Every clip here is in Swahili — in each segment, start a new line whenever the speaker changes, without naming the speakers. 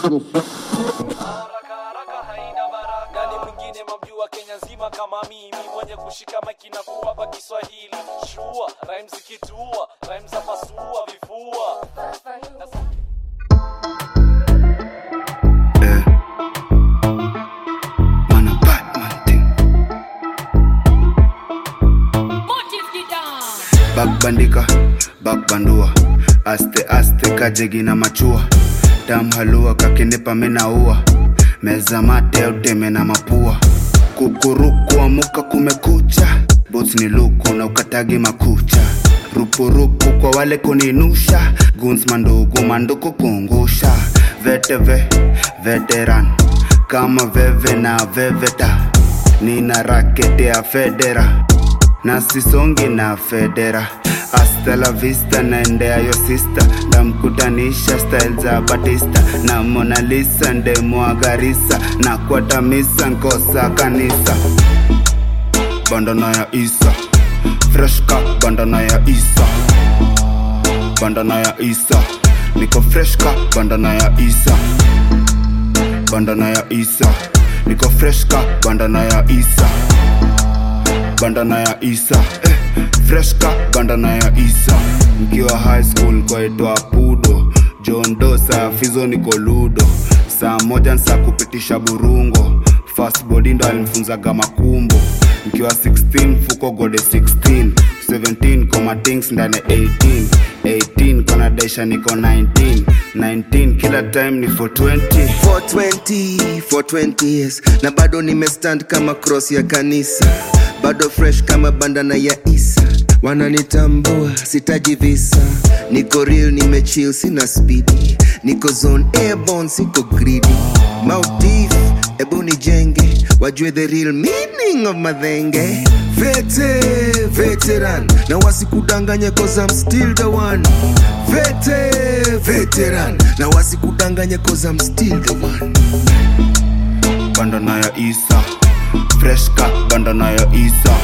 haraka haraka haina baraka nani mwingine mamjua kenya nzima kama mimi mwenye kushika maiki na kuwapa kiswahili shua rhymes zikitua rhymes za pasua vifua
Eh. Man a Batman thing. Bakbandika, bakbandua aste aste kajegi na machua tamhalua kakinipa minaua meza mate uteme na mapua kukuruku amuka kumekucha boots ni luku na ukatagi makucha rupurupu kwa wale kuninusha guns mandugu manduku kungusha veteve veteran kama veve na veveta nina rakete ya federa na sisongi na federa hasta la vista naendea yo sista ndamkutanisha style za batista na Mona Lisa ndemwagarisa na kwatamisa nkosa kanisa bandana ya isa freshka bandana ya isa bandana ya isa niko freshka bandana ya isa bandana ya isa niko freshka bandana ya isa bandana ya isa eh, freshka bandana ya isa mkiwa high school kwaitwa pudo john dosa fizo niko ludo saa moja nsa kupitisha burungo fast body ndo alimfunzaga makumbo mkiwa 16 fuko gode 16 17 koma things ndani 18 18 kona daisha niko 19 19 kila time ni 420
420 420 years na bado nimestand kama cross ya kanisa bado fresh kama bandana ya isa wananitambua sitaji visa niko real nimechill sina spidi niko zone airborne siko greedy mautif ebu nijenge wajue the real meaning of madhenge vete veteran na wasikudanganye cause I'm still the one vete veteran na wasikudanganye cause I'm still the one
bandana ya isa freshka bandana ya isa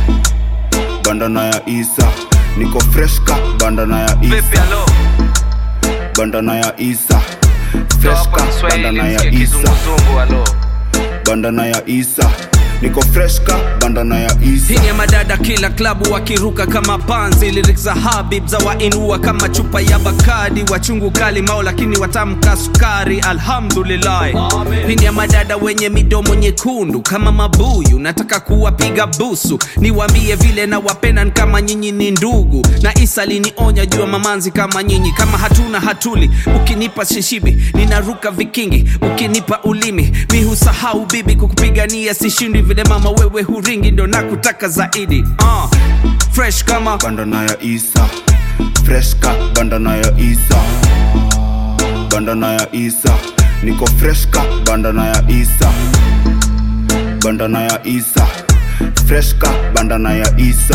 bandana ya isa niko freshka bandana ya
vipi
isa
alo
bandana ya isa
Toa kwa
freshka
Kiswahili
bandana ya
msikie
isa
kizunguzungu alo
bandana ya isa niko freshka bandana ya isa
Hii ya madada kila klabu wakiruka kama panzi lyrics za Habib za wainua kama chupa ya Bakadi wachungu kali mao lakini watamka sukari alhamdulillah Hii ni ya madada wenye midomo nyekundu kama mabuyu nataka kuwapiga busu niwaambie vile na wapenda ni kama nyinyi ni ndugu na Isa linionya jua mamanzi kama nyinyi kama hatuna hatuli ukinipa shishibi ninaruka vikingi ukinipa ulimi mi husahau bibi kukupigania sishindi vile mama wewe huringi ndo nakutaka zaidi uh, fresh kama
bandana ya isa freshka bandana ya isa bandana ya isa niko freshka bandana ya isa bandana ya isa freshka bandana ya isa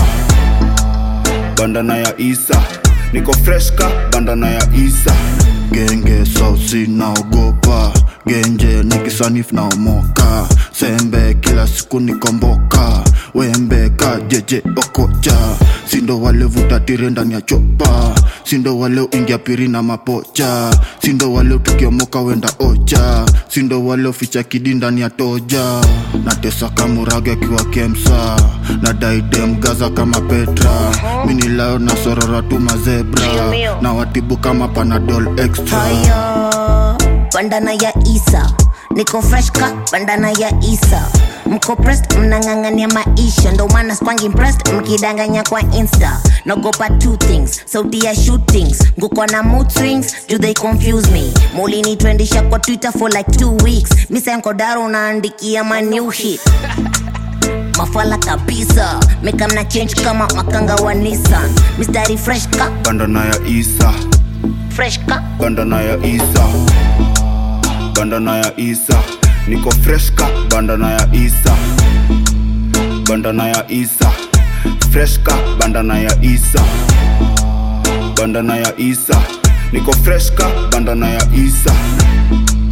bandana ya isa niko freshka bandana ya isa
genge sausi naogopa genje nikisanifu naomoka sembe kila siku nikomboka wembe ka jeje okocha sindo wale vutatire ndani ya chopa sindo wale uingia piri na mapocha sindo wale tukiomoka wenda ocha sindo wale uficha kidi ndani ya toja natesa kamurage akiwa kemsa na daidem gaza kama petra minilayo na sorora tu mazebra
Mio, mio.
na watibu kama panadol extra
haya bandana ya isa niko fresh ka bandana ya isa mko pressed mnang'ang'ania maisha ndo maana spangi impressed mkidanganya kwa insta nagopa two things sauti ya shootings nguko na mood swings do they confuse me mulinitwendisha kwa twitter for like two weeks misankodaro unaandikia ma new hit mafala kabisa mekamna change kama makanga wa nissan mistari fresh ka
bandana ya isa
fresh ka
bandana ya isa bandana ya isa niko freshka bandana ya isa bandana ya isa freshka bandana ya isa bandana ya isa niko freshka bandana ya isa